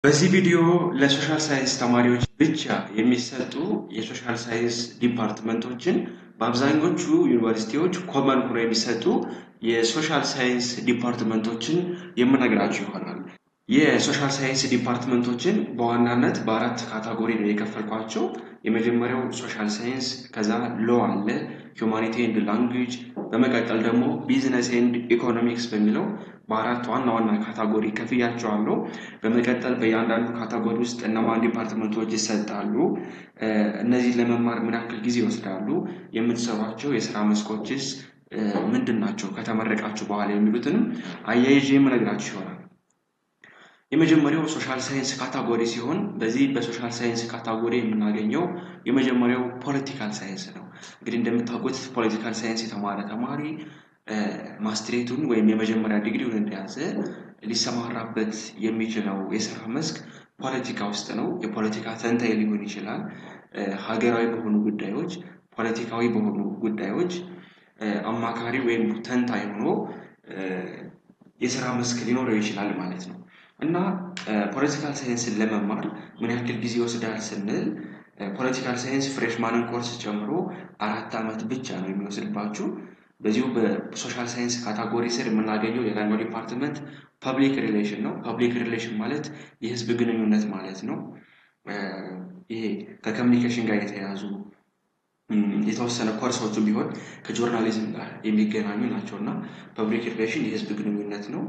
በዚህ ቪዲዮ ለሶሻል ሳይንስ ተማሪዎች ብቻ የሚሰጡ የሶሻል ሳይንስ ዲፓርትመንቶችን በአብዛኞቹ ዩኒቨርሲቲዎች ኮመን ሆኖ የሚሰጡ የሶሻል ሳይንስ ዲፓርትመንቶችን የምነግራችሁ ይሆናል። የሶሻል ሳይንስ ዲፓርትመንቶችን በዋናነት በአራት ካታጎሪ ነው የከፈልኳቸው። የመጀመሪያው ሶሻል ሳይንስ፣ ከዛ ሎ አለ፣ ሁማኒቲ ኤንድ ላንጉጅ፣ በመቀጠል ደግሞ ቢዝነስ ኤንድ ኢኮኖሚክስ በሚለው በአራት ዋና ዋና ካታጎሪ ከፍያቸዋለሁ። በመቀጠል በእያንዳንዱ ካታጎሪ ውስጥ እነማን ዲፓርትመንቶች ይሰጣሉ፣ እነዚህ ለመማር ምን ያክል ጊዜ ይወስዳሉ፣ የምትሰሯቸው የስራ መስኮችስ ምንድን ናቸው፣ ከተመረቃችሁ በኋላ የሚሉትንም አያይዤ የምነግራችሁ ይሆናል። የመጀመሪያው ሶሻል ሳይንስ ካታጎሪ ሲሆን በዚህ በሶሻል ሳይንስ ካታጎሪ የምናገኘው የመጀመሪያው ፖለቲካል ሳይንስ ነው። እንግዲህ እንደምታውቁት ፖለቲካል ሳይንስ የተማረ ተማሪ ማስትሬቱን ወይም የመጀመሪያ ዲግሪውን እንደያዘ ሊሰማራበት የሚችለው የስራ መስክ ፖለቲካ ውስጥ ነው። የፖለቲካ ተንታኝ ሊሆን ይችላል። ሀገራዊ በሆኑ ጉዳዮች፣ ፖለቲካዊ በሆኑ ጉዳዮች አማካሪ ወይም ተንታኝ ሆኖ የስራ መስክ ሊኖረው ይችላል ማለት ነው። እና ፖለቲካል ሳይንስን ለመማር ምን ያክል ጊዜ ይወስዳል ስንል ፖለቲካል ሳይንስ ፍሬሽማንን ኮርስ ጨምሮ አራት ዓመት ብቻ ነው የሚወስድባችሁ። በዚሁ በሶሻል ሳይንስ ካታጎሪ ስር የምናገኘው ሌላኛው ዲፓርትመንት ፐብሊክ ሪሌሽን ነው። ፐብሊክ ሪሌሽን ማለት የህዝብ ግንኙነት ማለት ነው። ይሄ ከኮሚኒኬሽን ጋር የተያያዙ የተወሰነ ኮርሶቹ ቢሆን ከጆርናሊዝም ጋር የሚገናኙ ናቸው እና ፐብሊክ ሪሌሽን የህዝብ ግንኙነት ነው።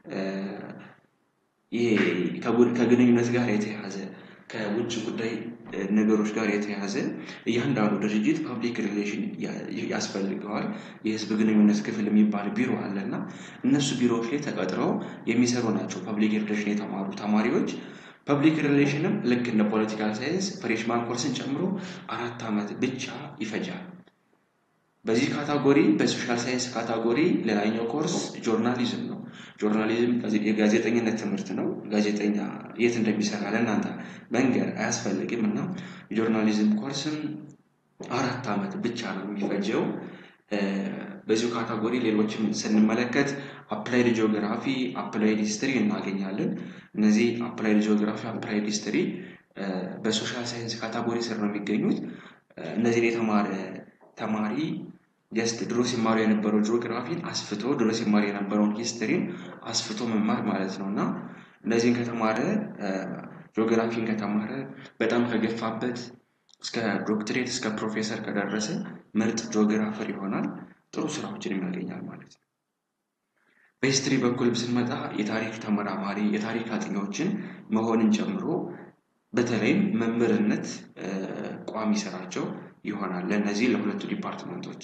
ይሄ ከግንኙነት ጋር የተያያዘ ከውጭ ጉዳይ ነገሮች ጋር የተያያዘ እያንዳንዱ ድርጅት ፐብሊክ ሪሌሽን ያስፈልገዋል። የህዝብ ግንኙነት ክፍል የሚባል ቢሮ አለ እና እነሱ ቢሮዎች ላይ ተቀጥረው የሚሰሩ ናቸው ፐብሊክ ሪሌሽን የተማሩ ተማሪዎች። ፐብሊክ ሪሌሽንም ልክ እንደ ፖለቲካል ሳይንስ ፍሬሽማን ኮርስን ጨምሮ አራት ዓመት ብቻ ይፈጃል። በዚህ ካታጎሪ በሶሻል ሳይንስ ካታጎሪ ሌላኛው ኮርስ ጆርናሊዝም ነው። ጆርናሊዝም የጋዜጠኝነት ትምህርት ነው። ጋዜጠኛ የት እንደሚሰራ ለእናንተ መንገር አያስፈልግም እና የጆርናሊዝም ኮርስም አራት ዓመት ብቻ ነው የሚፈጀው። በዚሁ ካታጎሪ ሌሎችም ስንመለከት አፕላይድ ጂኦግራፊ፣ አፕላይድ ሂስትሪ እናገኛለን። እነዚህ አፕላይድ ጂኦግራፊ፣ አፕላይድ ሂስትሪ በሶሻል ሳይንስ ካታጎሪ ስር ነው የሚገኙት። እነዚህን የተማረ ተማሪ ጀስት ድሮ ሲማሩ የነበረው ጂኦግራፊን አስፍቶ ድሮ ሲማሩ የነበረውን ሂስትሪን አስፍቶ መማር ማለት ነው እና እነዚህን ከተማረ ጂኦግራፊን ከተማረ በጣም ከገፋበት እስከ ዶክትሬት እስከ ፕሮፌሰር ከደረሰ ምርጥ ጂኦግራፈር ይሆናል። ጥሩ ስራዎችን ያገኛል ማለት ነው። በሂስትሪ በኩል ስንመጣ የታሪክ ተመራማሪ የታሪክ አጥኚዎችን መሆንን ጨምሮ በተለይም መምህርነት ቋሚ ስራቸው ይሆናል ለእነዚህ ለሁለቱ ዲፓርትመንቶች።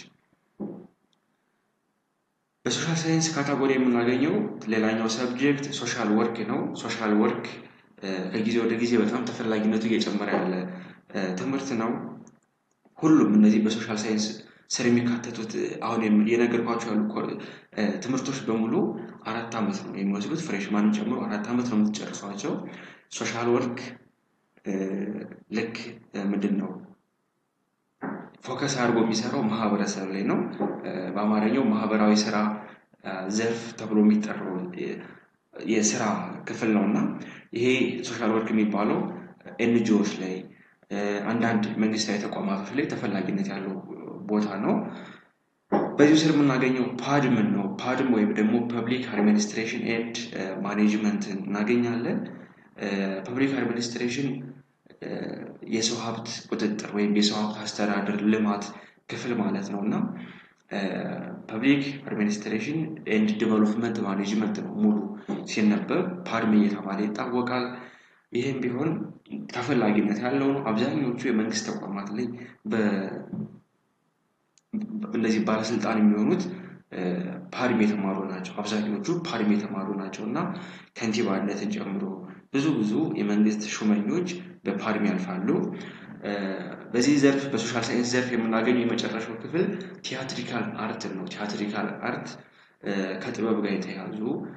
በሶሻል ሳይንስ ካታጎሪ የምናገኘው ሌላኛው ሰብጀክት ሶሻል ወርክ ነው። ሶሻል ወርክ ከጊዜ ወደ ጊዜ በጣም ተፈላጊነቱ እየጨመረ ያለ ትምህርት ነው። ሁሉም እነዚህ በሶሻል ሳይንስ ስር የሚካተቱት አሁን የነገርኳቸው ያሉ ትምህርቶች በሙሉ አራት ዓመት ነው የሚወስዱት። ፍሬሽማንን ጨምሮ አራት ዓመት ነው የምትጨርሷቸው። ሶሻል ወርክ ልክ ምንድን ነው ፎከስ አድርጎ የሚሰራው ማህበረሰብ ላይ ነው። በአማርኛው ማህበራዊ ስራ ዘርፍ ተብሎ የሚጠራው የስራ ክፍል ነው እና ይሄ ሶሻል ወርክ የሚባለው ኤንጂኦዎች ላይ አንዳንድ መንግስታዊ ተቋማቶች ላይ ተፈላጊነት ያለው ቦታ ነው። በዚሁ ስር የምናገኘው ፓድምን ነው። ፓድም ወይም ደግሞ ፐብሊክ አድሚኒስትሬሽን ኤንድ ማኔጅመንትን እናገኛለን። ፐብሊክ አድሚኒስትሬሽን የሰው ሀብት ቁጥጥር ወይም የሰው ሀብት አስተዳደር ልማት ክፍል ማለት ነው እና ፐብሊክ አድሚኒስትሬሽን ኤንድ ዲቨሎፕመንት ማኔጅመንት ነው ሙሉ ሲነበብ ፓድም እየተባለ ይታወቃል። ይህም ቢሆን ተፈላጊነት ያለው ነው። አብዛኞቹ የመንግስት ተቋማት ላይ እነዚህ ባለስልጣን የሚሆኑት ፓድም የተማሩ ናቸው። አብዛኞቹ ፓድም የተማሩ ናቸው እና ከንቲባነትን ጨምሮ ብዙ ብዙ የመንግስት ሹመኞች በፓድም ያልፋሉ። በዚህ ዘርፍ በሶሻል ሳይንስ ዘርፍ የምናገኘው የመጨረሻው ክፍል ቲያትሪካል አርት ነው። ቲያትሪካል አርት ከጥበብ ጋር የተያዙ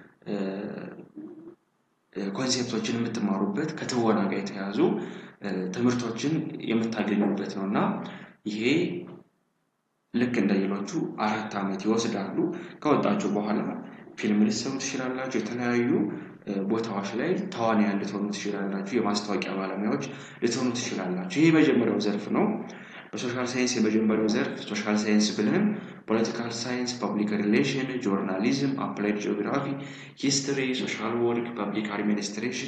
ኮንሴፕቶችን የምትማሩበት ከትወና ጋር የተያዙ ትምህርቶችን የምታገኙበት ነው እና ይሄ ልክ እንደ ሌሎቹ አራት ዓመት ይወስዳሉ። ከወጣችሁ በኋላ ፊልም ልትሰሩ ትችላላችሁ። የተለያዩ ቦታዎች ላይ ተዋንያን ልትሆኑ ትችላላችሁ። የማስታወቂያ ባለሙያዎች ልትሆኑ ትችላላችሁ። ይህ የመጀመሪያው ዘርፍ ነው። በሶሻል ሳይንስ የመጀመሪያው ዘርፍ ሶሻል ሳይንስ ብለን ፖለቲካል ሳይንስ፣ ፐብሊክ ሪሌሽን፣ ጆርናሊዝም፣ አፕላይድ ጂኦግራፊ፣ ሂስትሪ፣ ሶሻል ወርክ፣ ፐብሊክ አድሚኒስትሬሽን፣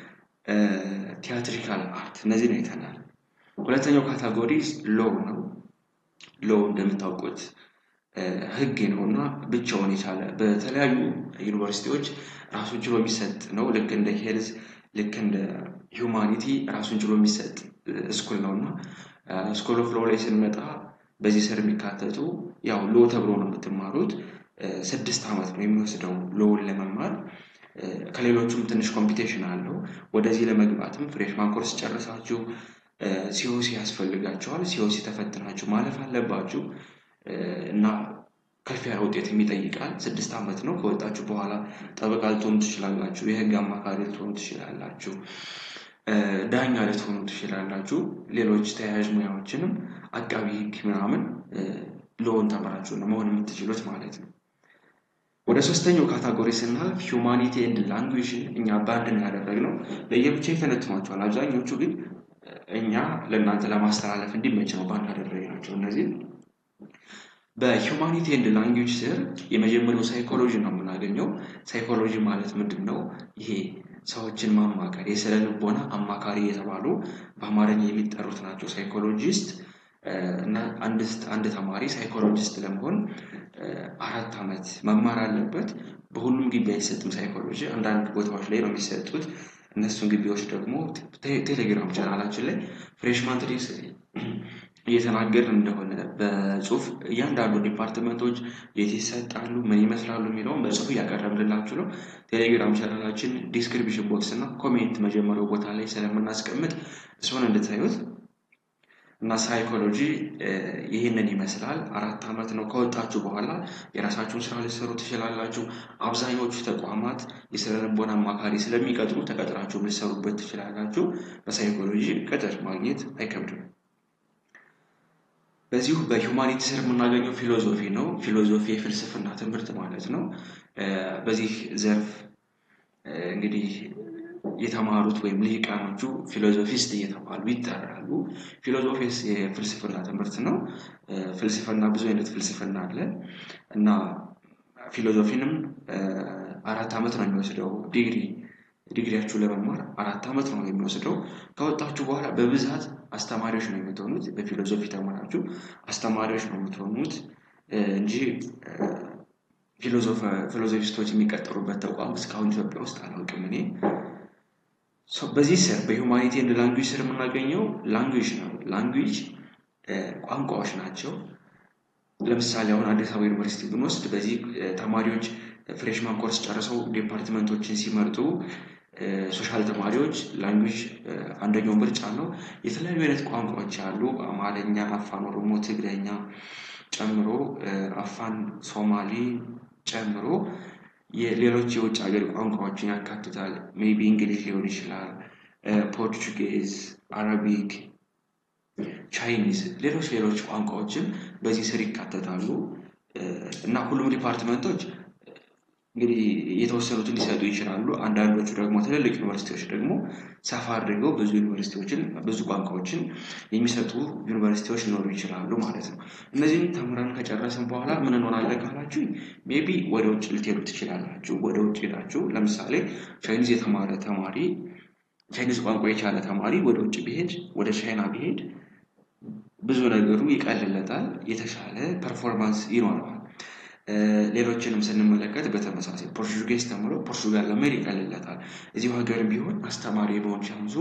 ቲያትሪካል አርት እነዚህን አይተናል። ሁለተኛው ካታጎሪ ሎው ነው። ሎው እንደምታውቁት ህግ ነው እና ብቻውን የቻለ በተለያዩ ዩኒቨርሲቲዎች ራሱን ችሎ የሚሰጥ ነው። ልክ እንደ ሄልዝ ልክ እንደ ሂውማኒቲ ራሱን ችሎ የሚሰጥ ስኩል ነው እና ስኩል ኦፍ ሎው ላይ ስንመጣ በዚህ ስር የሚካተቱ ያው ሎ ተብሎ ነው የምትማሩት። ስድስት ዓመት ነው የሚወስደው ሎውን ለመማር ከሌሎቹም ትንሽ ኮምፒቴሽን አለው። ወደዚህ ለመግባትም ፍሬሽማን ኮርስ ጨርሳችሁ ሲኦሲ ያስፈልጋቸዋል። ሲኦሲ ተፈትናችሁ ማለፍ አለባችሁ እና ከፍ ያለ ውጤት ይጠይቃል። ስድስት ዓመት ነው። ከወጣችሁ በኋላ ጠበቃ ልትሆኑ ትችላላችሁ። የህግ አማካሪ ልትሆኑ ትችላላችሁ። ዳኛ ልትሆኑ ትችላላችሁ። ሌሎች ተያያዥ ሙያዎችንም አቃቢ ህግ ምናምን ሎውን ተምራችሁ ነው መሆን የምትችሉት ማለት ነው። ወደ ሶስተኛው ካታጎሪ ስናልፍ ሂውማኒቲ ኤንድ ላንጉጅ እኛ በአንድ ነው ያደረግነው። ለየብቻ ይተነትኗቸዋል። አብዛኞቹ ግን እኛ ለእናንተ ለማስተላለፍ እንዲመች ነው በአንድ ያደረግናቸው። እነዚህ በሂውማኒቲ ኤንድ ላንጉጅ ስር የመጀመሪያው ሳይኮሎጂ ነው የምናገኘው። ሳይኮሎጂ ማለት ምንድን ነው? ይሄ ሰዎችን ማማከር የስነ ልቦና አማካሪ የተባሉ በአማርኛ የሚጠሩት ናቸው ሳይኮሎጂስት እና አንድ ተማሪ ሳይኮሎጂስት ለመሆን አራት ዓመት መማር አለበት። በሁሉም ግቢ አይሰጥም ሳይኮሎጂ፣ አንዳንድ ቦታዎች ላይ ነው የሚሰጡት። እነሱን ግቢዎች ደግሞ ቴሌግራም ቻናላችን ላይ ፍሬሽማን ትሪክስ እየተናገርን እንደሆነ በጽሁፍ እያንዳንዱ ዲፓርትመንቶች የት ይሰጣሉ፣ ምን ይመስላሉ የሚለውን በጽሁፍ እያቀረብንላችሁ ነው። ቴሌግራም ቻናላችን ዲስክሪፕሽን ቦክስ እና ኮሜንት መጀመሪያው ቦታ ላይ ስለምናስቀምጥ እሱን እንድታዩት እና ሳይኮሎጂ ይህንን ይመስላል። አራት ዓመት ነው። ከወጣችሁ በኋላ የራሳችሁን ስራ ልትሰሩ ትችላላችሁ። አብዛኞቹ ተቋማት የስነ ልቦና አማካሪ ስለሚቀጥሩ ተቀጥራችሁ ልትሰሩበት ትችላላችሁ። በሳይኮሎጂ ቅጥር ማግኘት አይከብድም። በዚሁ በሂውማኒቲ ስር የምናገኘው ፊሎዞፊ ነው። ፊሎዞፊ የፍልስፍና ትምህርት ማለት ነው። በዚህ ዘርፍ እንግዲህ የተማሩት ወይም ልሂቃኖቹ ፊሎዞፊስት እየተባሉ ይጠራሉ። ፊሎዞፊ የፍልስፍና ትምህርት ነው። ፍልስፍና ብዙ አይነት ፍልስፍና አለ እና ፊሎዞፊንም አራት ዓመት ነው የሚወስደው ዲግሪ ዲግሪያችሁ ለመማር አራት ዓመት ነው የሚወስደው። ከወጣችሁ በኋላ በብዛት አስተማሪዎች ነው የምትሆኑት። በፊሎዞፊ ተማራችሁ አስተማሪዎች ነው የምትሆኑት እንጂ ፊሎዞፊስቶች የሚቀጠሩበት ተቋም እስካሁን ኢትዮጵያ ውስጥ አላውቅም እኔ። በዚህ ስር በሂውማኒቲ ኤንድ ላንጉጅ ስር የምናገኘው ላንጉጅ ነው። ላንጉጅ ቋንቋዎች ናቸው። ለምሳሌ አሁን አዲስ አበባ ዩኒቨርሲቲ ብንወስድ በዚህ ተማሪዎች ፍሬሽማን ኮርስ ጨርሰው ዲፓርትመንቶችን ሲመርጡ ሶሻል ተማሪዎች ላንጉጅ አንደኛው ምርጫ ነው። የተለያዩ አይነት ቋንቋዎች አሉ። አማርኛ፣ አፋን ኦሮሞ፣ ትግረኛ ጨምሮ አፋን ሶማሊ ጨምሮ ሌሎች የውጭ ሀገር ቋንቋዎችን ያካትታል። ሜቢ እንግሊዝ ሊሆን ይችላል፣ ፖርቹጌዝ፣ አረቢክ፣ ቻይኒዝ፣ ሌሎች ሌሎች ቋንቋዎችም በዚህ ስር ይካተታሉ እና ሁሉም ዲፓርትመንቶች እንግዲህ የተወሰኑትን ሊሰጡ ይችላሉ። አንዳንዶቹ ደግሞ ትልልቅ ዩኒቨርሲቲዎች ደግሞ ሰፋ አድርገው ብዙ ዩኒቨርሲቲዎችን ብዙ ቋንቋዎችን የሚሰጡ ዩኒቨርሲቲዎች ሊኖሩ ይችላሉ ማለት ነው። እነዚህም ተምረን ከጨረስን በኋላ ምን እንሆናለን ካላችሁ ሜቢ ወደ ውጭ ልትሄዱ ትችላላችሁ። ወደ ውጭ ሄዳችሁ ለምሳሌ ቻይኒዝ የተማረ ተማሪ ቻይኒዝ ቋንቋ የቻለ ተማሪ ወደ ውጭ ቢሄድ ወደ ቻይና ቢሄድ ብዙ ነገሩ ይቀልለታል፣ የተሻለ ፐርፎርማንስ ይኖረዋል። ሌሎችንም ስንመለከት በተመሳሳይ ፖርቹጌዝ ተምሮ ፖርቹጋል ለመሄድ ይቀልለታል። እዚሁ ሀገር ቢሆን አስተማሪ የመሆን ቻንሱ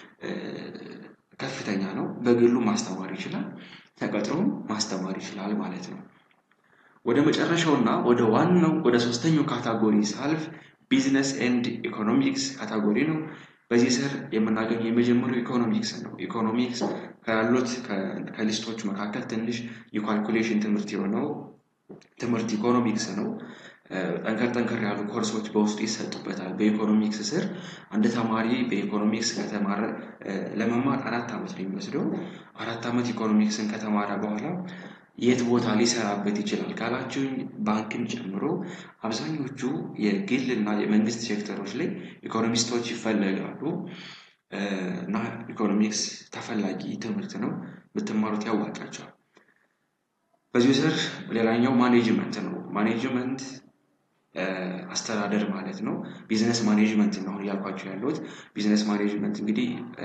ከፍተኛ ነው። በግሉ ማስተማር ይችላል፣ ተቀጥሮም ማስተማር ይችላል ማለት ነው። ወደ መጨረሻውና ወደ ዋናው ወደ ሶስተኛው ካታጎሪ ሳልፍ ቢዝነስ ኤንድ ኢኮኖሚክስ ካታጎሪ ነው። በዚህ ስር የምናገኘው የመጀመሪያው ኢኮኖሚክስ ነው። ኢኮኖሚክስ ካሉት ከሊስቶቹ መካከል ትንሽ የኳልኩሌሽን ትምህርት የሆነው ትምህርት ኢኮኖሚክስ ነው። ጠንከር ጠንከር ያሉ ኮርሶች በውስጡ ይሰጡበታል። በኢኮኖሚክስ ስር አንድ ተማሪ በኢኮኖሚክስ ከተማረ ለመማር አራት ዓመት ነው የሚወስደው። አራት ዓመት ኢኮኖሚክስን ከተማረ በኋላ የት ቦታ ሊሰራበት ይችላል ካላችሁኝ ባንክን ጨምሮ አብዛኞቹ የግል እና የመንግስት ሴክተሮች ላይ ኢኮኖሚስቶች ይፈለጋሉ እና ኢኮኖሚክስ ተፈላጊ ትምህርት ነው። ብትማሩት ያዋጣቸዋል። በዚሁ ስር ሌላኛው ማኔጅመንት ነው። ማኔጅመንት አስተዳደር ማለት ነው። ቢዝነስ ማኔጅመንት ነው አሁን እያልኳቸው ያለሁት። ቢዝነስ ማኔጅመንት እንግዲህ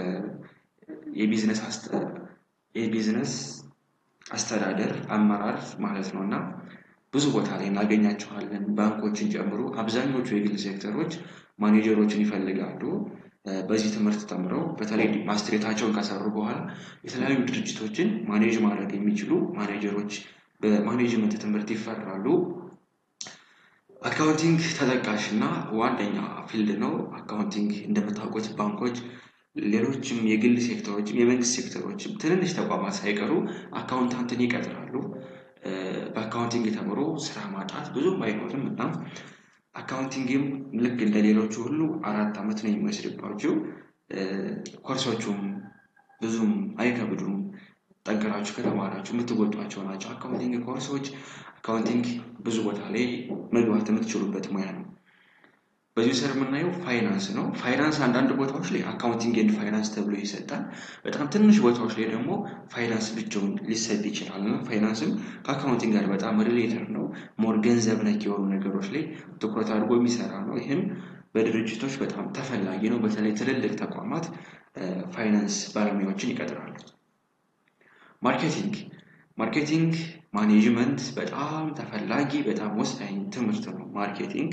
የቢዝነስ አስተዳደር አመራር ማለት ነው እና ብዙ ቦታ ላይ እናገኛቸዋለን። ባንኮችን ጨምሮ አብዛኞቹ የግል ሴክተሮች ማኔጀሮችን ይፈልጋሉ። በዚህ ትምህርት ተምረው በተለይ ማስትሬታቸውን ከሰሩ በኋላ የተለያዩ ድርጅቶችን ማኔጅ ማድረግ የሚችሉ ማኔጀሮች በማኔጅመንት ትምህርት ይፈራሉ። አካውንቲንግ ተጠቃሽ እና ዋነኛ ፊልድ ነው። አካውንቲንግ እንደምታውቁት ባንኮች፣ ሌሎችም የግል ሴክተሮችም የመንግስት ሴክተሮችም ትንንሽ ተቋማት ሳይቀሩ አካውንታንትን ይቀጥራሉ። በአካውንቲንግ ተምሮ ስራ ማጣት ብዙም አይኖርም እና አካውንቲንግም ልክ እንደ ሌሎቹ ሁሉ አራት ዓመት ነው የሚወስድባቸው። ኮርሶቹም ብዙም አይከብዱም። ጠንክራችሁ ከተማራችሁ የምትወጧቸው ናቸው። አካውንቲንግ ኮርሶች አካውንቲንግ ብዙ ቦታ ላይ መግባት የምትችሉበት ሙያ ነው። በዚሁ ስር የምናየው ፋይናንስ ነው። ፋይናንስ አንዳንድ ቦታዎች ላይ አካውንቲንግ ኤንድ ፋይናንስ ተብሎ ይሰጣል። በጣም ትንሽ ቦታዎች ላይ ደግሞ ፋይናንስ ብቻውን ሊሰጥ ይችላል እና ፋይናንስም ከአካውንቲንግ ጋር በጣም ሪሌተር ነው። ሞር ገንዘብ ነክ የሆኑ ነገሮች ላይ ትኩረት አድርጎ የሚሰራ ነው። ይህም በድርጅቶች በጣም ተፈላጊ ነው። በተለይ ትልልቅ ተቋማት ፋይናንስ ባለሙያዎችን ይቀጥራሉ። ማርኬቲንግ ማርኬቲንግ ማኔጅመንት በጣም ተፈላጊ በጣም ወሳኝ ትምህርት ነው። ማርኬቲንግ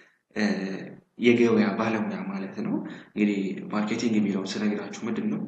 የገበያ ባለሙያ ማለት ነው። እንግዲህ ማርኬቲንግ የሚለውን ስነግራችሁ ምንድን ነው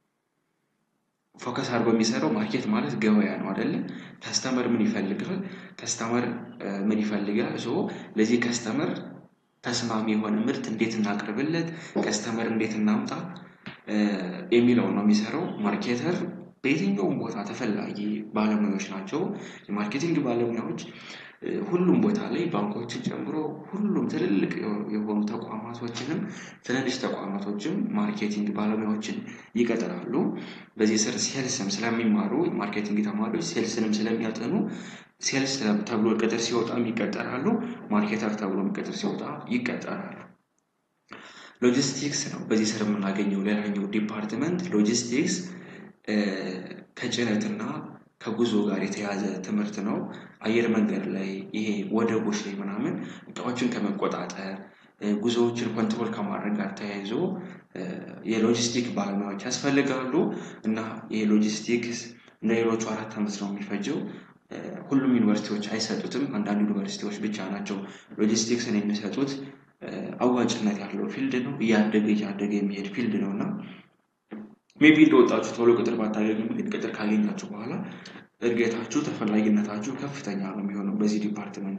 ፎከስ አድርጎ የሚሰራው ማርኬት ማለት ገበያ ነው አይደለ? ከስተመር ምን ይፈልጋል? ከስተመር ምን ይፈልጋል? ሶ ለዚህ ከስተመር ተስማሚ የሆነ ምርት እንዴት እናቅርብለት፣ ከስተመር እንዴት እናምጣ የሚለውን ነው የሚሰራው ማርኬተር በየትኛውም ቦታ ተፈላጊ ባለሙያዎች ናቸው። የማርኬቲንግ ባለሙያዎች ሁሉም ቦታ ላይ ባንኮችን ጨምሮ ሁሉም ትልልቅ የሆኑ ተቋማቶችንም ትንንሽ ተቋማቶችም ማርኬቲንግ ባለሙያዎችን ይቀጥራሉ። በዚህ ስር ሴልስም ስለሚማሩ ማርኬቲንግ ተማሪዎች ሴልስንም ስለሚያጠኑ ሴልስ ተብሎ ቅጥር ሲወጣ ይቀጠራሉ። ማርኬተር ተብሎ ቅጥር ሲወጣ ይቀጠራሉ። ሎጂስቲክስ ነው በዚህ ስር የምናገኘው ሌላኛው ዲፓርትመንት ሎጂስቲክስ ከጭነትና ከጉዞ ጋር የተያዘ ትምህርት ነው። አየር መንገድ ላይ ይሄ ወደቦች ላይ ምናምን እቃዎችን ከመቆጣጠር ጉዞዎችን ኮንትሮል ከማድረግ ጋር ተያይዞ የሎጂስቲክ ባለሙያዎች ያስፈልጋሉ እና ይሄ ሎጂስቲክስ እንደ ሌሎቹ አራት ዓመት ነው የሚፈጀው። ሁሉም ዩኒቨርሲቲዎች አይሰጡትም። አንዳንድ ዩኒቨርሲቲዎች ብቻ ናቸው ሎጂስቲክስን የሚሰጡት። አዋጭነት ያለው ፊልድ ነው። እያደገ እያደገ የሚሄድ ፊልድ ነው እና ሜቢ እንደወጣችሁ ቶሎ ቅጥር ባታገኙም ግን ቅጥር ካገኛችሁ በኋላ እድገታችሁ ተፈላጊነታችሁ ከፍተኛ ነው የሚሆነው በዚህ ዲፓርትመንት።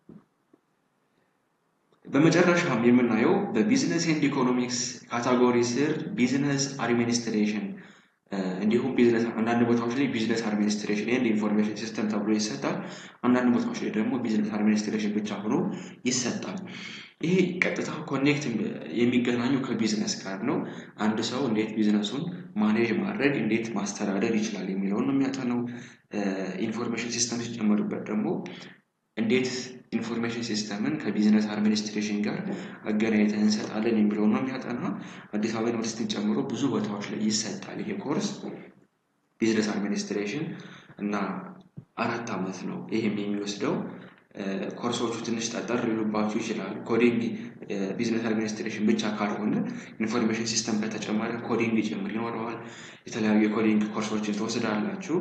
በመጨረሻም የምናየው በቢዝነስ ኤንድ ኢኮኖሚክስ ካታጎሪ ስር ቢዝነስ አድሚኒስትሬሽን እንዲሁም ቢዝነስ አንዳንድ ቦታዎች ላይ ቢዝነስ አድሚኒስትሬሽን ኤንድ ኢንፎርሜሽን ሲስተም ተብሎ ይሰጣል። አንዳንድ ቦታዎች ላይ ደግሞ ቢዝነስ አድሚኒስትሬሽን ብቻ ሆኖ ይሰጣል። ይሄ ቀጥታ ኮኔክት የሚገናኙ ከቢዝነስ ጋር ነው። አንድ ሰው እንዴት ቢዝነሱን ማኔጅ ማድረግ እንዴት ማስተዳደር ይችላል የሚለውን ነው የሚያጠነው። ኢንፎርሜሽን ሲስተም ሲጨመሩበት ደግሞ እንዴት ኢንፎርሜሽን ሲስተምን ከቢዝነስ አድሚኒስትሬሽን ጋር አገናኝተን እንሰጣለን የሚለውን ነው የሚያጠና። አዲስ አበባ ዩኒቨርሲቲን ጨምሮ ብዙ ቦታዎች ላይ ይሰጣል ይሄ ኮርስ ቢዝነስ አድሚኒስትሬሽን እና አራት ዓመት ነው ይህም የሚወስደው። ኮርሶቹ ትንሽ ጠጠር ሊሉባችሁ ይችላል። ኮዲንግ ቢዝነስ አድሚኒስትሬሽን ብቻ ካልሆነ ኢንፎርሜሽን ሲስተም ከተጨመረ ኮዲንግ ጭምር ይኖረዋል። የተለያዩ የኮዲንግ ኮርሶችን ትወስዳላችሁ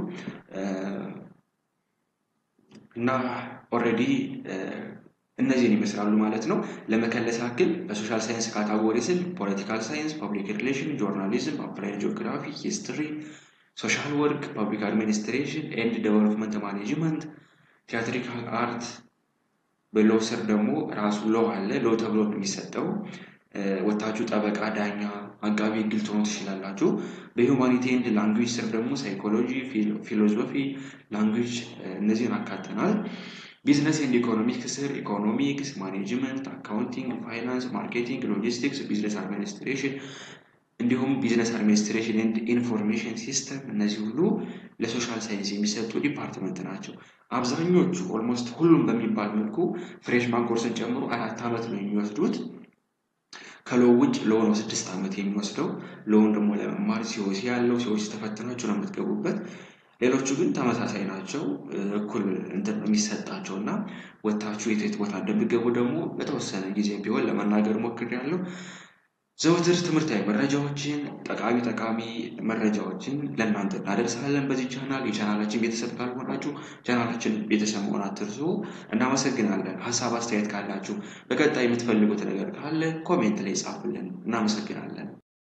እና ኦልሬዲ እነዚህን ይመስላሉ ማለት ነው። ለመከለስ ያክል በሶሻል ሳይንስ ካታጎሪ ስል ፖለቲካል ሳይንስ፣ ፐብሊክ ሪሌሽን፣ ጆርናሊዝም፣ አፕላይድ ጂኦግራፊ፣ ሂስትሪ፣ ሶሻል ወርክ፣ ፐብሊክ አድሚኒስትሬሽን ኤንድ ዴቨሎፕመንት ማኔጅመንት ቲያትሪካል አርት በሎው ስር ደግሞ ራሱ ሎው አለ። ሎው ተብሎ ነው የሚሰጠው። ወታችሁ ጠበቃ፣ ዳኛ፣ አቃቢ ሕግ ልትሆኑ ትችላላችሁ። በሂውማኒቲ ኤንድ ላንጉጅ ስር ደግሞ ሳይኮሎጂ፣ ፊሎዞፊ፣ ላንጉጅ እነዚህን አካተናል። ቢዝነስ ኤንድ ኢኮኖሚክስ ስር ኢኮኖሚክስ፣ ማኔጅመንት፣ አካውንቲንግ፣ ፋይናንስ፣ ማርኬቲንግ፣ ሎጂስቲክስ፣ ቢዝነስ አድሚኒስትሬሽን እንዲሁም ቢዝነስ አድሚኒስትሬሽን ኤንድ ኢንፎርሜሽን ሲስተም እነዚህ ሁሉ ለሶሻል ሳይንስ የሚሰጡ ዲፓርትመንት ናቸው። አብዛኞቹ ኦልሞስት ሁሉም በሚባል መልኩ ፍሬሽማን ኮርስን ጨምሮ አራት ዓመት ነው የሚወስዱት። ከሎው ውጭ ሎው ነው ስድስት ዓመት የሚወስደው። ሎውን ደግሞ ለመማር ሲኦሲ ያለው ሲኦሲ ተፈትናችሁ ነው የምትገቡበት። ሌሎቹ ግን ተመሳሳይ ናቸው። እኩል እንትን ነው የሚሰጣቸው እና ወታችሁ የት የት ቦታ እንደሚገቡ ደግሞ በተወሰነ ጊዜ ቢሆን ለመናገር ሞክሬያለሁ። ዘወትር ትምህርታዊ መረጃዎችን ጠቃሚ ጠቃሚ መረጃዎችን ለእናንተ እናደርሳለን በዚህ ቻናል። የቻናላችን ቤተሰብ ካልሆናችሁ ቻናላችን ቤተሰብ መሆን አትርሱ። እናመሰግናለን። ሀሳብ አስተያየት ካላችሁ በቀጣይ የምትፈልጉት ነገር ካለ ኮሜንት ላይ ጻፉልን። እናመሰግናለን።